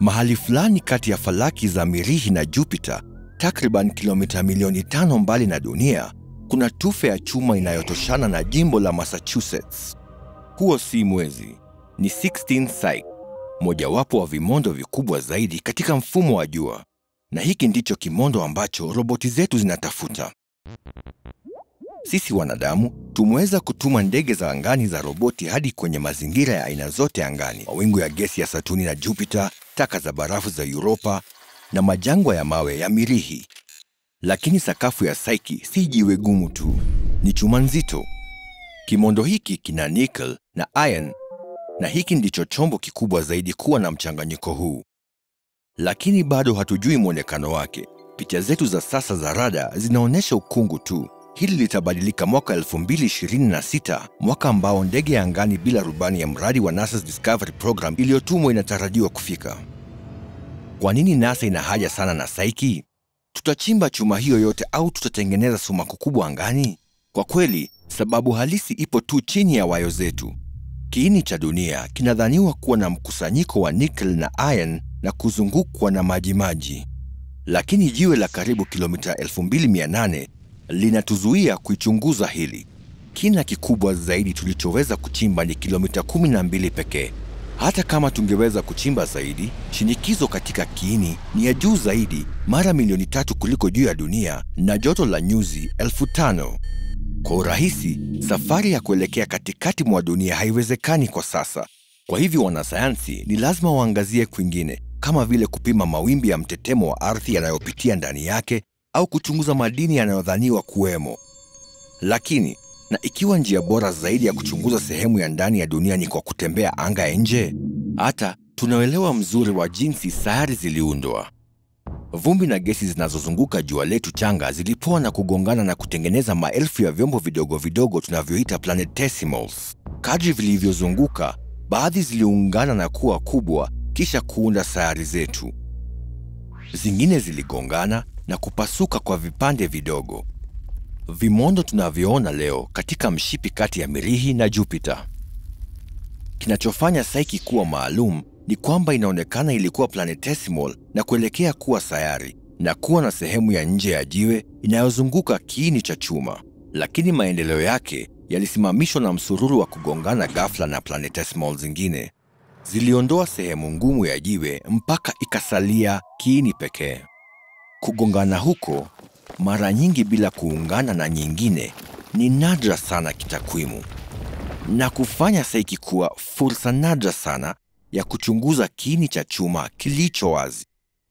Mahali fulani kati ya falaki za Mirihi na Jupiter, takriban kilomita milioni tano mbali na dunia, kuna tufe ya chuma inayotoshana na jimbo la Massachusetts. Huo si mwezi, ni 16 Psyche, mojawapo wa vimondo vikubwa zaidi katika mfumo wa jua, na hiki ndicho kimondo ambacho roboti zetu zinatafuta. Sisi wanadamu tumeweza kutuma ndege za angani za roboti hadi kwenye mazingira ya aina zote angani, mawingu ya gesi ya Satuni na Jupiter, taka za barafu za Europa na majangwa ya mawe ya Mirihi. Lakini sakafu ya Psyche si jiwe gumu tu, ni chuma nzito. Kimondo hiki kina nickel na iron, na hiki ndicho chombo kikubwa zaidi kuwa na mchanganyiko huu. Lakini bado hatujui mwonekano wake. Picha zetu za sasa za rada zinaonyesha ukungu tu. Hili litabadilika mwaka 2026, mwaka ambao ndege ya angani bila rubani ya mradi wa NASA's Discovery Program iliyotumwa inatarajiwa kufika. Kwa nini NASA ina haja sana na Psyche? Tutachimba chuma hiyo yote au tutatengeneza sumaku kubwa angani? Kwa kweli, sababu halisi ipo tu chini ya wayo zetu. Kiini cha dunia kinadhaniwa kuwa na mkusanyiko wa nickel na iron na kuzungukwa na majimaji, lakini jiwe la karibu kilomita 2800 linatuzuia kuichunguza hili. Kina kikubwa zaidi tulichoweza kuchimba ni kilomita 12 pekee. Hata kama tungeweza kuchimba zaidi, shinikizo katika kiini ni ya juu zaidi, mara milioni tatu kuliko juu ya dunia, na joto la nyuzi elfu tano. Kwa urahisi, safari ya kuelekea katikati mwa dunia haiwezekani kwa sasa. Kwa hivyo, wanasayansi ni lazima waangazie kwingine, kama vile kupima mawimbi ya mtetemo wa ardhi yanayopitia ndani yake au kuchunguza madini yanayodhaniwa kuwemo. Lakini na ikiwa njia bora zaidi ya kuchunguza sehemu ya ndani ya dunia ni kwa kutembea anga ya nje, hata tunaelewa mzuri wa jinsi sayari ziliundwa. Vumbi na gesi zinazozunguka jua letu changa zilipoa na kugongana na kutengeneza maelfu ya vyombo vidogo vidogo tunavyoita planetesimals. Kadri vilivyozunguka, baadhi ziliungana na kuwa kubwa, kisha kuunda sayari zetu. Zingine ziligongana na kupasuka kwa vipande vidogo, vimondo tunavyoona leo katika mshipi kati ya Mirihi na Jupiter. Kinachofanya Psyche kuwa maalum ni kwamba inaonekana ilikuwa planetesimal na kuelekea kuwa sayari na kuwa na sehemu ya nje ya jiwe inayozunguka kiini cha chuma, lakini maendeleo yake yalisimamishwa na msururu wa kugongana ghafla na planetesimal zingine. Ziliondoa sehemu ngumu ya jiwe mpaka ikasalia kiini pekee. Kugongana huko mara nyingi bila kuungana na nyingine ni nadra sana kitakwimu, na kufanya Psyche kuwa fursa nadra sana ya kuchunguza kiini cha chuma kilicho wazi.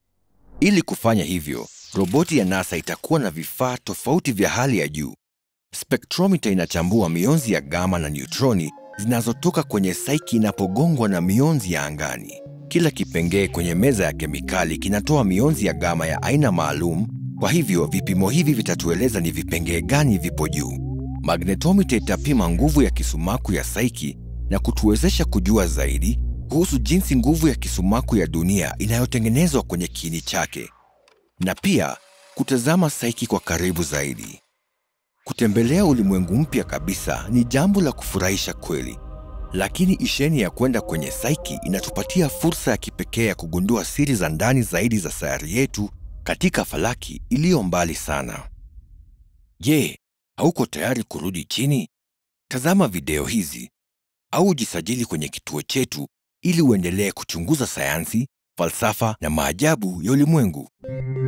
Ili kufanya hivyo, roboti ya NASA itakuwa na vifaa tofauti vya hali ya juu. Spektromita inachambua mionzi ya gama na neutroni zinazotoka kwenye Psyche inapogongwa na mionzi ya angani. Kila kipengee kwenye meza ya kemikali kinatoa mionzi ya gama ya aina maalum. Kwa hivyo vipimo hivi vitatueleza ni vipengee gani vipo juu. Magnetometer itapima nguvu ya kisumaku ya Psyche na kutuwezesha kujua zaidi kuhusu jinsi nguvu ya kisumaku ya dunia inayotengenezwa kwenye kiini chake, na pia kutazama Psyche kwa karibu zaidi. Kutembelea ulimwengu mpya kabisa ni jambo la kufurahisha kweli, lakini isheni ya kwenda kwenye Psyche inatupatia fursa ya kipekee ya kugundua siri za ndani zaidi za sayari yetu katika falaki iliyo mbali sana. Je, hauko tayari kurudi chini? Tazama video hizi au ujisajili kwenye kituo chetu ili uendelee kuchunguza sayansi, falsafa na maajabu ya ulimwengu.